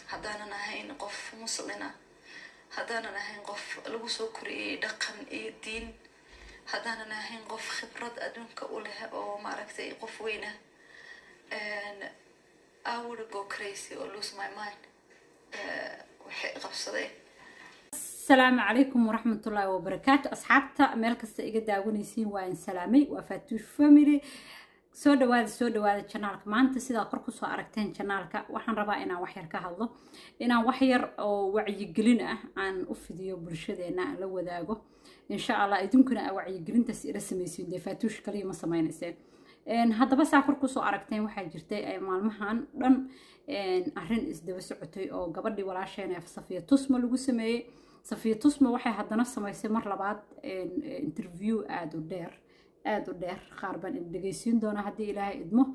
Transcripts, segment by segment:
haddaanan ahayn qof muslina haddaanan ahayn qof lagu soo koriyey dhaqan iyo diin haddaanan ahayn qof khibrad adduunka u leh oo maaragtay qof weyna I would go crazy or lose my mind waxay qabsadeen asalaamu calaykum waraxmatullaahi wabarakaatu asxaabta meel kasta iga daawanaysiin waa in salaamay waa faatuush family soo dhawaada soo dhawaada janaalka maanta sidaa kor kusoo aragteen janaalka waxaan rabaa inaan waxyar ka hadlo inaan waxyar oo wacyigelin ah aan u fidiyo bulshadeena aan la wadaago insha allah idinkuna aa wacyigelintaas ila samaysiin dee faatuush kaliya ma samaynayseen haddaba saa kor kusoo aragteen waxaa jirtay maalmahan dhan arrin isdaba socotay oo gabadhii walaasheena safiya tusma lagu sameeyey safiya tusma waxay haddana samaysay mar labaad interview aada u dheer aada u dheer qaar baan dhegeysiin doonaa haddii ilaahay idmo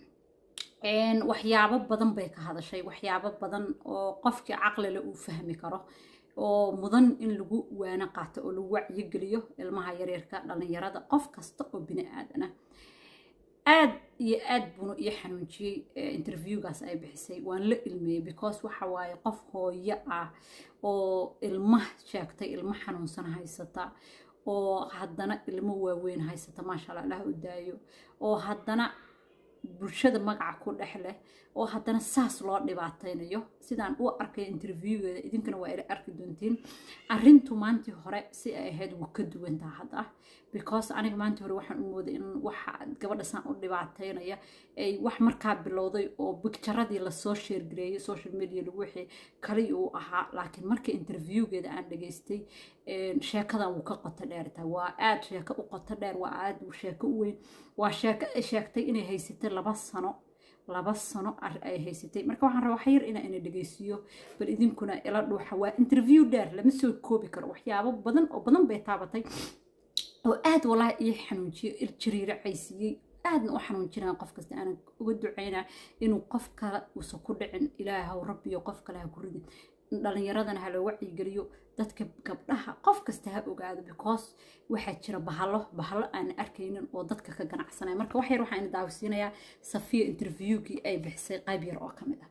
waxyaabo badan bay ka hadashay waxyaabo badan oo qofkii caqlile uu fahmi karo oo mudan in lagu waano qaato oo lagu wacyigeliyo ilmaha yaryarka dhallinyarada qof kasta oo bini aadan ah aad iyo aad buuna ii xanuunjiyey interviewgaas ay bixisay waan la ilmeeyey because waxa waaye qof hooyo ah oo ilma sheegtay ilmo xanuunsan haysata oo haddana ilmo waaweyn haysata maasha allah allah u daayo oo haddana bulshada magaca ku dhex leh oo haddana saas loo dhibaataynayo sidaan u arkay interviewgeeda idinkana waa ila arki doontiin arrintu maantii hore si ay ahayd wuu ka duwantaa hadda because aniga maantii hore waxaan u mooday in waxa gabadha saan u dhibaataynaya ay wax markaa bilowday oo bicturadii lasoo sheergareeyay social media lagu wixii kali uu ahaa laakiin marka interviewgeeda aan dhageystay sheekadan wuu ka qoto dheertaa waa aada sheeko u qoto dheer waa aada sheeko u weyn waa sheeko ay sheegtay inay haysatay laba sano laba sano ay haysatay marka waxaan rabaa waxyar inaa ina dhegeysiiyo bal idinkuna ila dhuuxa waa interview dheer lama soo koobi karo waxyaabo badan oo badan bay taabatay oo aada walaahi ii xanuujiyo jariiro caysiiyey aadna u xanuunjinaa qof kasta aanan uga ducaynaa inuu qof kale uusan ku dhicin ilaahaw rabbiyo qof kale ha ku ridin dhalinyaradana ha loo wacyigeliyo dadka gabdhaha qof kasta ha ogaado because waxaa jira bahalo bahalo aan arkaynin oo dadka ka ganacsanaya marka wax yar waxaan ina daawisiinayaa safiya interviewkii ay bixisay qayb yar oo ka mid ah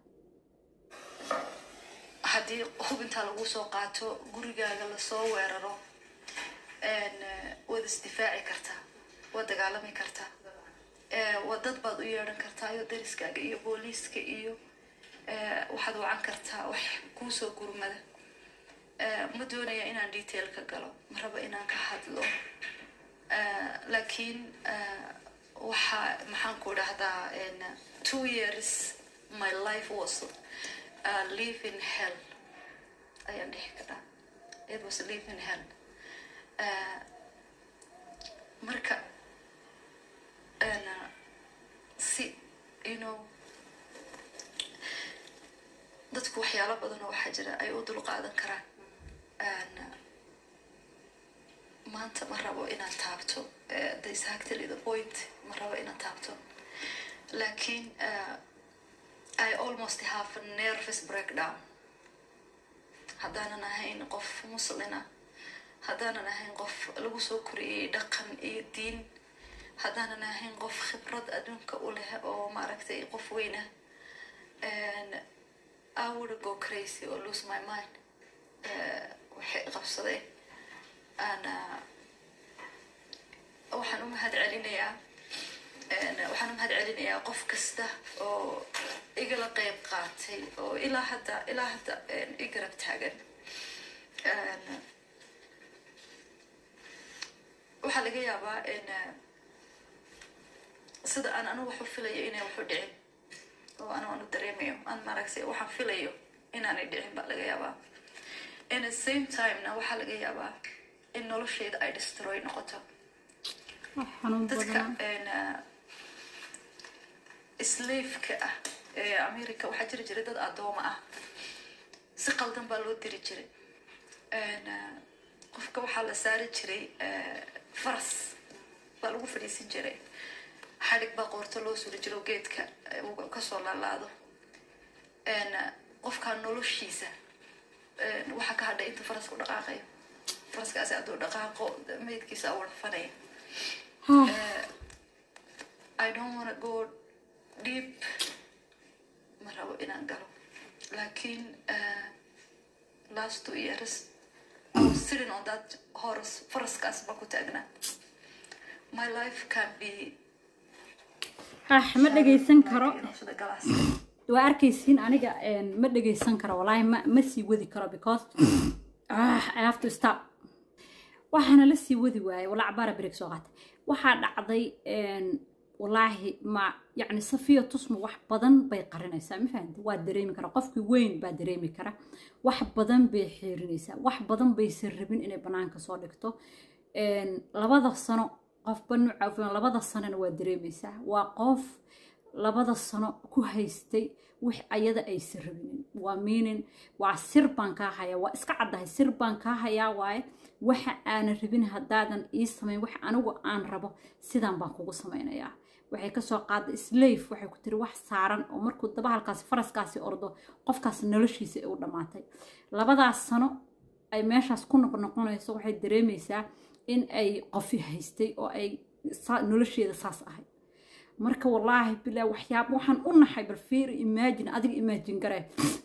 haddii hubintaa lagu soo qaato gurigaaga lasoo weeraro waad isdifaaci kartaa waad dagaalami kartaa waa dad baad u yeedhan kartaa iyo dariskaaga iyo booliiska iyo waxaad wacan kartaa wax kuusoo gurmada ma doonaya inaan detail ka galo ma rabo inaan ka hadlo laakiin waxa maxaan ku dhahdaa two years my life was uh, live in hell ayaan dhihi karaa it was live in hell marka si you know dadku waxyaalo badanoo waxaa jira ay u dul qaadan karaan maanta ma rabo inaan taabto the exactly the point ma rabo inaan taabto laakiin i almost have a nervous breakdown haddaanan ahayn qof muslina haddaanan ahayn qof lagu soo koriyey dhaqan iyo diin haddaanan ahayn qof khibrad adduunka u leh oo maaragtay qof weyna I would go crazy or lose my mind waxay qabsadeen waxaan u mahad celinayaa waxaan u mahad celinayaa qof kasta oo igala qeyb qaatay oo ilaa hadda ilaa hadda i garab taagan waxaa laga yaabaa sida aan anu waxu filayo inay waxu dhicin oo anu anu dareemayo aan maaragtay waxaan filayo inaanay dhicin baa laga yaabaa in the same timena waxaa laga yaabaa in nolosheeda ay destroy noqoto dadka slaveka ah ee america waxaa jiri jiray dad adooma ah si qaldan baa loo diri jiray qofka waxaa la saari jiray faras baa lagu fadhiisin jiray xadhig baa qoorto loo suri jiro geedka kasoo laalaado qofkaa noloshiisa waxaa ka hadhay intuu faraska u dhaqaaqayo faraskaasi hadduu dhaqaaqo meydkiisa warfanaya i don't wanna go deep ma rabo inaan galo laakiin uh, last two years I was sitting on that horse faraskaas baan ku taagnaa my life can be ah ma dhegaysan karo sida galaas waa arkaysiin aniga ma dhegaysan karo walaahi ma ma sii wadi karo because ah I have to stop waxaana la sii wadi waayay walaa cabaara break soo qaatay waxaa dhacday walaahi ma yacni safiya tusma wax badan bay qarinaysaa ma fahamti waa dareemi kara qofkii weyn baa dareemi kara wax badan bay xiirinaysaa wax badan baysan rabin inay banaanka soo dhigto labada sano qofba nuuca labada sanona waa dareemaysaa waa qof labada sano ku haystay wix ayada aysan rabinin waa miinin waa sir baan kaa hayaa waa iska caddahay sir baan kaa hayaa waaye waxa aanan rabin haddaadan ii samayn wax anigu aan rabo sidaan baan kugu samaynayaa waxay kasoo qaaday slave waxay ku tiri wax saaran oo markuu dabahalkaasi faraskaasi ordo qofkaas noloshiisa ay u dhammaatay labadaas sano ay meeshaas ku noqnoqonayso waxay dareemaysaa in ay qofi haystay oo ay nolosheeda saas ahayd marka wallaahi bilaa waxyaab waxaan u naxay bal fiir imagine adiga imagine garee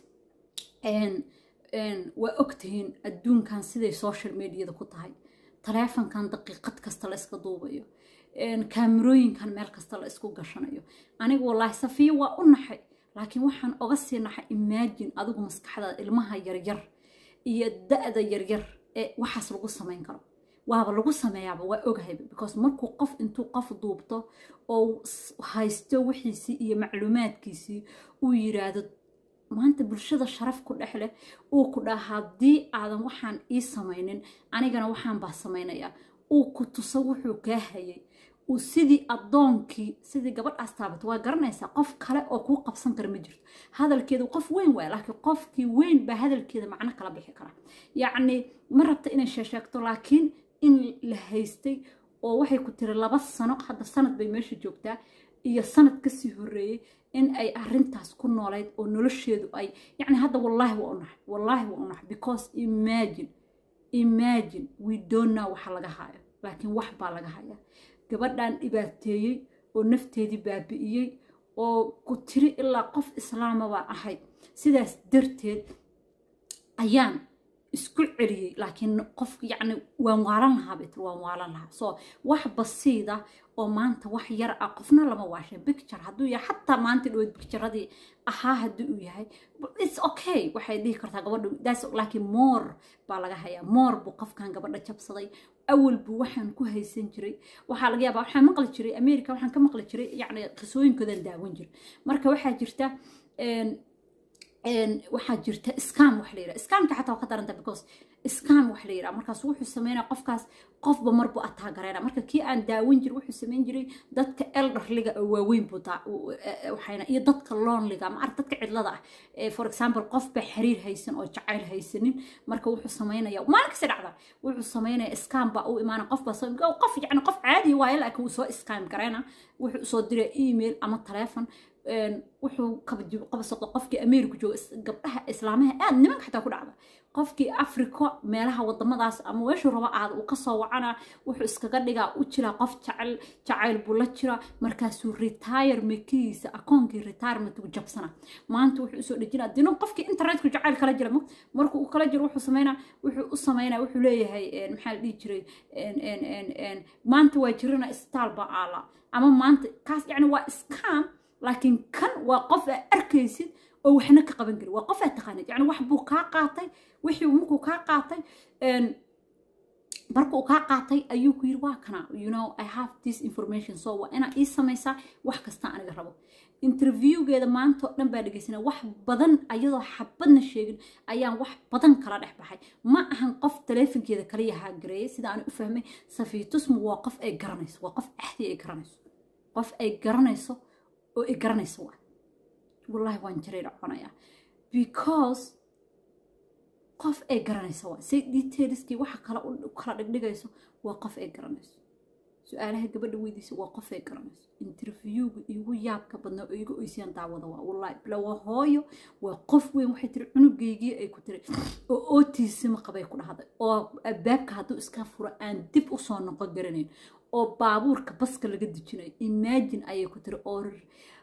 waa ogtihiin adduunkan siday social mediada ku tahay taleefankan daqiiqad kasta la iska duubayo kaamirooyinkan meel kasta la isku gashanayo aniga wallaahi safiya waa u naxay laakiin waxaan oga sii naxay imagine adigu maskaxdaada ilmaha yaryar iyo da-da yaryar ee waxaas lagu samayn karo waaba lagu sameeyaaba waa ogahay because markuu qof intuu qof duubto oo haysto wixiisii iyo macluumaadkiisii uu yiraahdo maanta bulshada sharaf ku dhex leh uu ku dhaha haddii aadan waxaan ii samaynin anigana waxaan baa samaynayaa uu ku tuso wuxuu kaa hayay uu sidii addoonkii sidii gabadhaas taabato waa garanaysaa qof kale oo kuu qabsan kara ma jirto hadalkeedu qof weyn waaya laakiin qofkii weyn baa hadalkeeda macno kala bixi kara yacni ma rabta inay sheesheegto laakiin in la haystay oo waxay ku tiri laba sano hadda sanad bay meesha joogtaa iyo sanad kasii horeeyey in ay arintaas ku noolayd oo nolosheedu ay yacni hadda wallaahi waa unaxay wallaahi waa unaxay because imagine imagine we don't know waxa laga hayo laakiin wax baa laga hayaa gabadhan dhibaateeyey oo nafteedii baabi'iyey oo ku tiri ilaa qof islaama baa ahayd sidaas darteed ayaan isku celiyey laakiin qof yacni waan waalan lahaa bay tiri waan waalan lahaa so wax basiida oo maanta wax yar ah qofna lama waashay picture hadduu yahay xataa maanta dhaweyd picturadii ahaa haddii uu yahay its okay waxay dhihi kartaa gabadha das laakiin moor baa laga hayaa moor buu qofkan gabadha jabsaday awal buu waxaan ku haysan jiray waxaa laga yaabaa waxaan maqli jiray america waxaan ka maqli jiray yacni qisooyinkoodan daawan jiray marka waxaa jirta waxaa jirta scam wax la yidhaha scamka xataa waa ka daranta because scam wax la yidhaha markaas wuxuu sameynaya qofkaas qofba marbu ataagareyna marka kii aan daawan jir wuxuu sameyn jiray dadka elderliga oo waaweyn buu waxayna iyo dadka lonliga ma arag dadka cidlada ah for example qofba xiriir haysan oo jacayl haysanin marka wuxuu sameynaya maalin kasta dhacda wuxuu sameynaya scam baa u imaana qofba qof yacni qof caadi waayo laakiin wuu soo scam gareyna wuxuu soo diray email ama taleefon wuxuu qabsado qofkii ameerika jooga gabdhaha islaamaha aad nimanka xataa ku dhacda qofkii africo meelaha wadamadaas ama weeshuu rabo aad uu kasoo wacana wuxuu iskaga dhigaa u jiraa qof jacayl jacayl buu la jira markaasuu retire mekihiisa akoonkii retirement uu jabsana maanta wuxuu usoo dhejinaa dino qofkii internetku jacayl kala jira markuu uu kala jiro wuxuu sameynaa wuxuu u sameynaa wuxuu leeyahay maxaa la dhihi jiray maanta waa jirana isbitaal baa aala ama maanta kaas yacni waa scam laakiin kan waa qof aa arkaysid oo waxna ka qaban karin waa qof aa taqaanid yani wax buu kaa qaatay wixii markuu kaa qaatay marka uu kaa qaatay ayuu ku yiri waa kana you know i have this information so waa inaa ii samaysaa wax kasta aniga rabo interviewgeeda maanta oo dhan baa dhegeysanaa wax badan ayadoo xabadna sheegin ayaan wax badan kala dhex baxay ma ahan qof taleefonkeeda kaliya haagareeyay sida aan u fahmay safiitusmu waa qof ay garanayso waa qof axdi ay garanayso qof ay garanayso oo ay garanayso waa wallahi waan jiray dhaconayaa because qof ay garanayso waa say detailskii waxa kale u kala dhigdhigayso waa qof ay garanayso su-aalaha gabadha weydiisa waa qof ay garanayso interviewga igu yaabka badnaa oo iga oysiyaan daawada waa wallahi bila waa hooyo waa qof weyn waxay tiri cunugeygii ay ku tiri oo ootiisima qabay ku dhahday oo albaabka hadduu iska furo aan dib usoo noqon garanayn oo baabuurka baska laga dejinayo imagine ayay ku tiri oo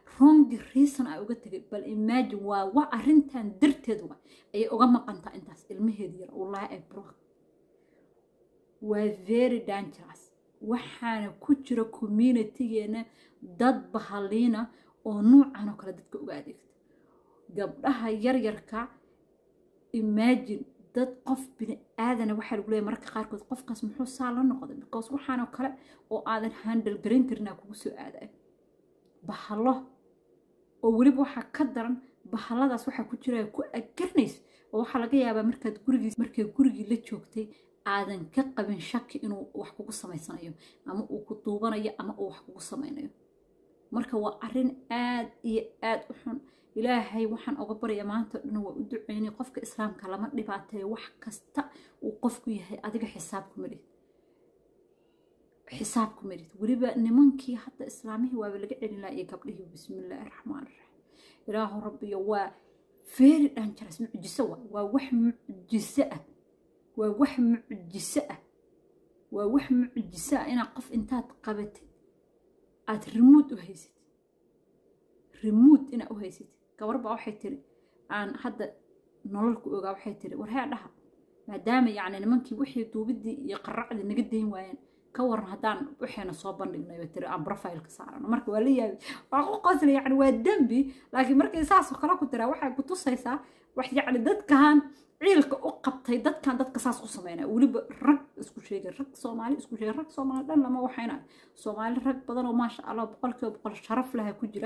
wrongi reason ay uga tegay bal imagine waa wa arrintan darteed wa ayay uga maqantaa intaas ilmaheeda yar wallahi ay broke waa very dangerous waxaana ku jira communitygeena dad bahaliina oo nuucan oo kale dadka uga adeegta gabdhaha yaryarka imagine dad qof bini aadana waxaa lagu leeyahy mararka qaarkood qofkaas muxuu saa la noqday because waxaanoo kale oo aadan handle garan karinaa kugu soo aadayo bahalo oo weliba waxaa ka daran bahaladaas waxaa ku jira ku agaranaysa oo waxaa laga yaabaa markaad gurigiis markay gurigii la joogtay aadan ka qabin shaki inuu wax kugu samaysanayo ama uu ku duubanayo ama uu wax kugu samaynayo marka waa arrin aad iyo aad u xun ilaahay waxaan oga barya maanta dhan waa u duceynay qofka islaamka lama dhibaateeyo wax kasta uu qofku yahay adiga xisaab kuma dhid xisaab kuma dhid weliba nimankii hadda islaamihii waaba laga celin laha iyo gabdhihii bismillaahi raxmaan raxiim ilaahu rabbiyo waa very dangerous mucjiso waa waa wax mucjiso ah waa wax mucjiso ah waa wax mucjiso ah inaad qof intaad qabatid aad rimuud u haysatid rimuud inaad u haysatid gabar baa waxay tiri aan hadda nololku ogaa waxay tiri war hee dhaha maadaama yacni nimankii wixii duubidii iyo qaracdii naga dayn waayeen ka waran haddaan waxayna soo bandhignay bay tiri aan profileka saarano marka waa la yaabi waa ku qosla yacni waa dembi laakiin markay saasoo kale ku tiraa waxay ku tusaysaa wax yacni dadkan ciilka u qabtay dadkan dadka saas u sameynaya weliba rag isku sheegay rag soomaali isku sheegay rag soomaali dhan lama waxayna soomaali rag badan oo maasha allah boqolkiiba boqol sharaf laha ku jira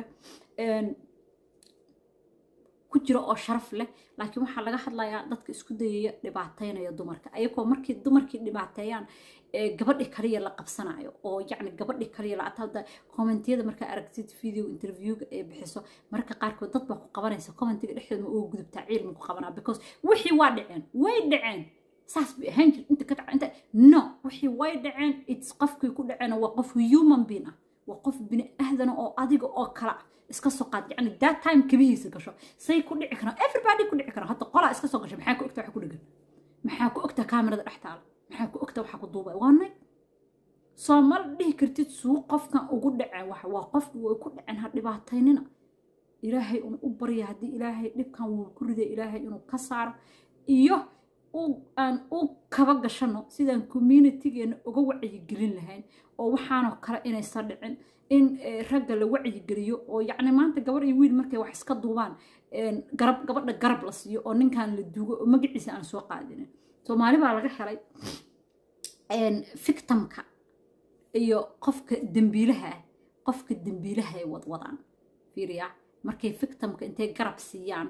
ku jira oo sharaf leh laakiin waxaa laga hadlayaa dadka isku dayaya dhibaateynaya dumarka ayagoo markii dumarkii dhibaateeyaan gabadhi kaliya la qabsanayo oo yacni gabadhi kaliya la hadda kommentiyada markaa aragtid video interviewga ee bixiso mararka qaarkood dad baa ku qabanaysa commentiga dhexdeeda ma uga gudubtaa ciilma ku qabanaa because wixii waa dhaceen way dhaceen saas bay ahaan jir inta ka dhaca inta no wixii way dhaceen its qofkii ku dhaceen waa qof human being ah waa qof bini ahdana oo adiga oo kala ah iska soo qaad yani that time kabihiisa gasho say ku dhici karaan everybody ku dhici karaan hadda qolaa iska soo gashay maxaa ku ogtaa waxa ku dhegan maxaa ku ogtaa kaamirada dhex taala maxaa ku ogtaa waxa ku duubay waa nay soo mal dhihi kartid suu qofkan ugu dhaceen waxa waa qofku way ku dhaceen ha dhibaataynina ilaahay un u barya haddii ilaahay dhibkan wuu ku riday ilaahay inuu ka saaro iyo aan u kaba gashano sidaan communitygeena uga wacyigelin lahayn oo waxaanoo kale inaysan dhicin in ragga la wacyigeliyo oo yacni maanta gabar iyo wiil markay wax iska duubaan garab gabadha garab la siiyo oo ninkan la duugo oo magaciisa aan soo qaadinin soomaali baa laga helay victimka iyo qofka dembiilaha ah qofka dembiilaha ay wadwadaan fiiriya markay victimka intay garab siiyaan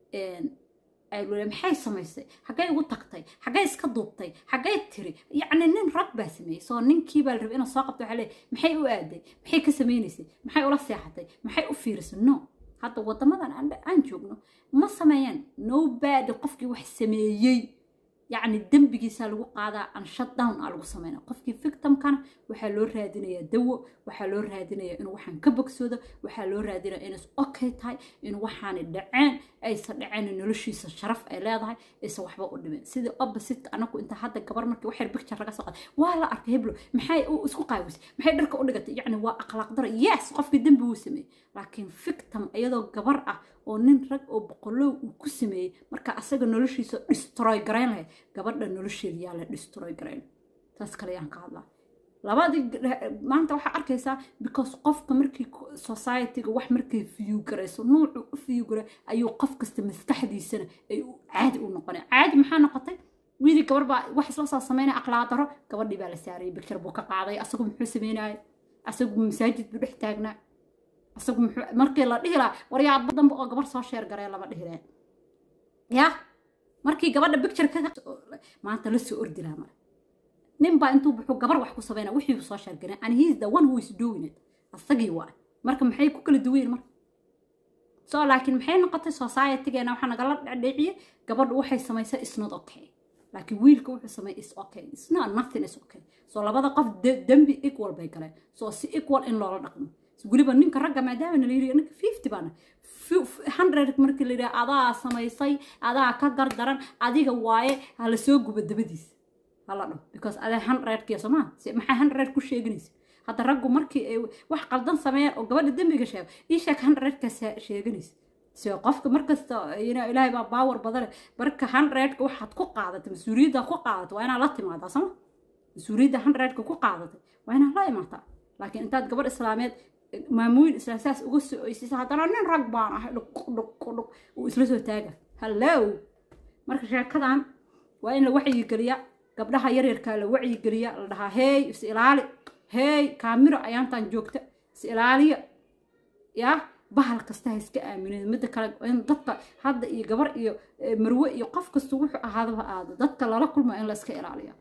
ayl maxay samaysay xaggay ugu tagtay xaggay iska duubtay xaggay tiri yacni nin rag baa sameeyey soo ninkii baa la rabay inuu soo qabto waxaa leeyahy maxay u aaday maxay ka sameynaysay maxay ula seexatay maxay u fiirisay no hadda waddamadan aan joogno ma sameeyaan nobody qofkii wax sameeyey yacni dembigiisaa lagu qaadaa aan shutdown aa lagu sameynaa qofkii victimkana waxaa loo raadinayaa dawo waxaa loo raadinayaa inuu waxaan ka bogsoodo waxaa loo raadinayaa inays okay tahay inuu waxaanay dhaceen aysan dhaceen noloshiisa sharaf ay leedahay aysan waxba u dhimeen sidii opposite anagu inta hadda gabar markii waxyar picture laga soo qaaday waa la arkay heblo maxay u isku qaawisay maxay dharka u dhigatay yacni waa akhlaaq daro yes qofkii dembi wuu sameeyey laakiin victim iyadoo gabar ah oo nin rag oo boqolow uu ku sameeyey marka asaga noloshiisa destroy garayn lahayd gabadha nolosheeda yaa la destroy garayn taas kale yaan ka hadlaa labadii maanta waxaa arkaysaa because qofka markii societyga wax markay view garayso nuucu u view garay ayuu qof kasta maskaxdiisana ay caadi u noqonay caadi maxaa noqotay wiilii gabar baa wax isla soo sameynaya akhlaaq daro gabadhii baa la saarayay bicture buu ka qaaday asagu muxuu sameynayay asagu masaajid buu dhex taagnaa asagu muxuu markii la dhihi lahaa waryaaba dambe oo gabar soo sheer garee lama dhihi lahayn ya markii gabadha bicture ka maanta la soo ordi lahaa mare nin baa intuu buxuu gabar wax ku sameynaa wixii uu soo sheer garee and he is the one who is doing it asagii waa marka maxay ku kala duwayn marka so laakiin maxay noqotay societygeena waxaa nagala dhadhiciyey gabadhu waxay samaysay is not okay laakiin wiilka wuxuu sameeyey is okay is not nothing is okay so labada qof dembi equal bay galeen so si equal in loola dhaqmo weliba ninka ragga maadaama la yiri ninka fifty baana hundred markii la yidhaha adaa samaysay adaa ka gardaran adiga waaye hala soo guba dabadiis hala dhaho because adaa hundredkiya somaa maxaa hundred ku sheeganaysa hadda raggu markii ay wax qaldan sameeyaan oo gabadha dembiga sheego ii sheeg handreedkaas sheeganaysa so qofka markasta ilaahay baa baawar badane marka handreedka waxaad ku qaadatay mas-uuliyadda ku qaadatay waa inaad la timaadaa sama mas-uuliyadda handreedka ku qaadatay waa inaad la imaataa laakiin intaad gabadh islaameed maamuyin isla saas uga soo oysisa haddana nin rag baan ahay dhuqdhuqdhuq uu isla soo taaga hallow marka sheekadan waa in la wacyigeliya gabdhaha yaryarkaa la wacyigeliya la dhahaa hey is ilaali hey kaamiro ayaantan joogta is ilaaliya yaa bahal kasta ha iska aaminin midda kale in dadka hadda iyo gabar iyo marwe iyo qof kasta wuxuu ahaadaba aado dadka lala kulma in la iska ilaaliya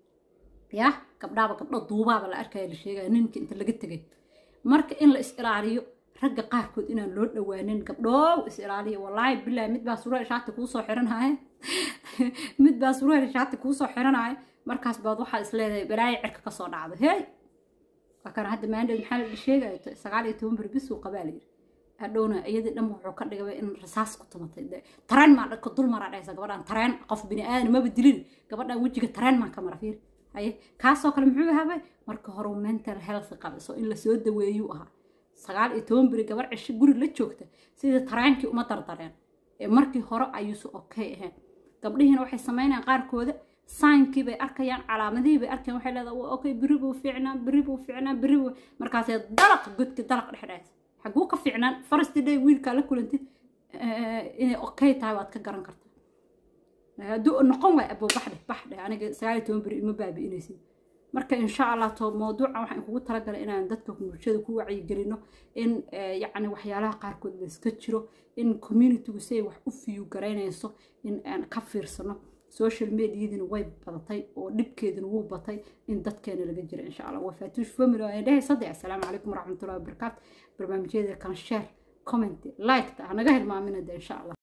yaa gabdhaaba gabdho duubaaba la arkaya la sheegaya ninka inta laga tegay marka in la is ilaaliyo ragga qaarkood inaan loo dhawaanin gabdhoow is ilaaliya wallaahi bilaahi mid baa surwaal shaati kuusoo xiranaya mid baa surwaal shaati kuusoo xiranaya markaas baad waxaa is leedahay balaayo cirka kasoo dhacda hey waa kana hadda maandheed maxaa la sheegaya sagaal iyo toban beri bis uu qabaa layidhi hadhowna iyadii dhan wuxuu ka dhigay in rasaas ku tumatay tareen maa dhaka dul maraa dhaysa gabadhan tareen qof bini aadan maba dilin gabadhan wejiga tareen maan ka mara fiir haye kaasoo kale muxuu ahaabay marka hore mental health qabiso in lasoo daweeyuu ahaa sagaal iyo toban beri gabar cisho guri la joogta sidii tareenkii uma dardareen ee markii hore ayuusu okay ahayn gabdhihiina waxay samaynayaan qaarkooda saankii bay arkayaan calaamadihii bay arkayaan waxay leedahay okay beri buu fiicnaa beri buu fiicnaa beri buu markaasee dalaq godki dalaq dhexdhexaysa xaguu ka fiicnaan first day wiilkaa la kulantid inay okay tahay waad ka garan kartaa hadduu noqon waay abo baxdhe baxdhe aniga sagaal iyo toban beri ima baabi'inaysid marka insha allah to mawduuca waxaan kugu talagalay inaan dadka bulshada ku wacyigelino in yacni waxyaalaha qaarkood la iska jiro in communitygu si ay wax u fiyu garaynayso in aan ka fiirsano social mediadina way badatay oo dhibkeedina wuu batay in dadkeena laga jira insha allah waa faatuush family aan dhahay saddex assalaamu calaykum waraxmatullahi wabarakaatu barnaamijyada kan share comment like ta hanaga hilmaamina de insha allah